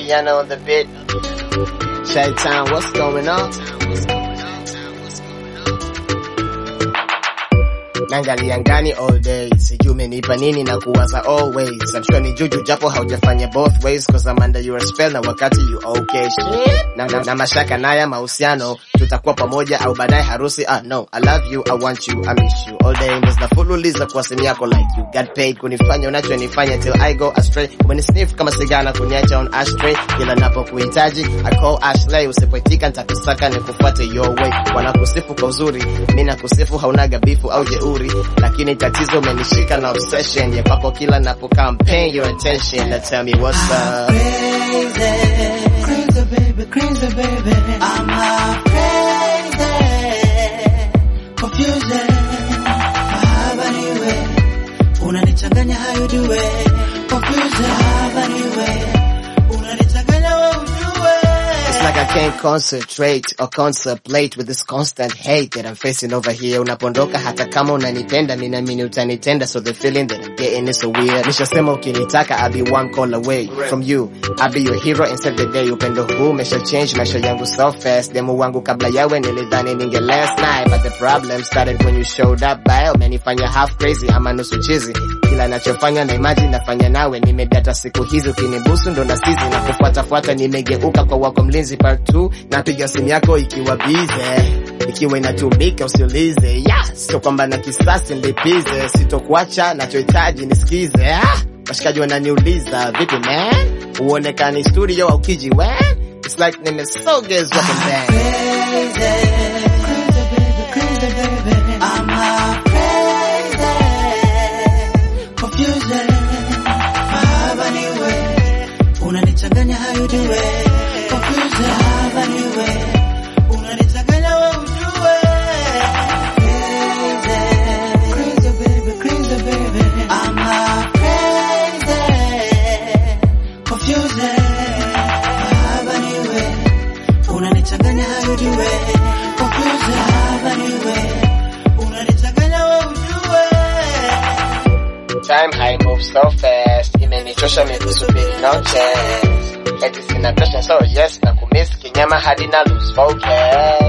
piano on the beat. Chi-Town, what's going on? Nangalia ngani all day, sijui umenipa nini na kuwaza always. I'm sure ni juju japo haujafanya both ways cause I'm under your spell na wakati you okay shit. Na, na, na mashaka naya mahusiano, tutakuwa pamoja au baadaye harusi. Ah no, I love you, I want you, I miss you all day. Ndo zinafululiza kwa simu yako like you got paid kunifanya unachonifanya till I go astray. Umenisniff kama sigana kuniacha on ashtray, kila napokuhitaji I call Ashley, usipoitika nitakusaka nikufuate your way. Wanakusifu kwa uzuri, mimi nakusifu haunaga bifu au jeuri, lakini tatizo umenishika na obsession ya papo kila napo campaign your attention. Now tell me what's up. crazy, crazy baby, crazy baby. I'm a crazy, confusing. Mahaba niwe, unanichanganya how you do it. Confusing. Mahaba niwe, unanichanganya wewe ujue. It's like I can't concentrate or contemplate with this constant hate that I'm facing over here. Unapondoka hata kama unanipenda, mimi naamini utanitenda, so the feeling that I'm getting is so weird. Nishasema ukinitaka, I'll be one call away from you. I'll be your hero instead the day. Upendo huu umesha change maisha yangu so fast. Demu wangu kabla yawe nilidhani ninge last night, but the problem started when you showed up. Bae umenifanya half crazy ama nusu chizi. Kila nachofanya na imagine nafanya nawe, nimedata siku hizi, ukinibusu ndo na sizi na kufuatafuata, nimegeuka kwa wako mlinzi part 2 napiga simu yako ikiwa bize, ikiwa inatumika usiulize, yeah, sio kwamba na kisasi nilipize, sitokuacha, nachohitaji nisikize. Ah, washikaji wananiuliza vipi man, uonekani studio au kiji when It's like nimesogezwa pembeni. Crazy, crazy baby, crazy baby. I'm a crazy, confusing. Mahaba niwe, unanichanganya how you do it. Confusing. Mahaba niwe, unanichanganya wewe ujue. Crazy, crazy baby, crazy baby. I'm a crazy, confusing. Mahaba niwe, unanichanganya how you do it. Confusing. Mahaba niwe, unanichanganya wewe ujue. Time high move so fast, imenichosha mikusubiri no chance. Eti sina passion so yes, na kumiss kinyama hadi na lose focus.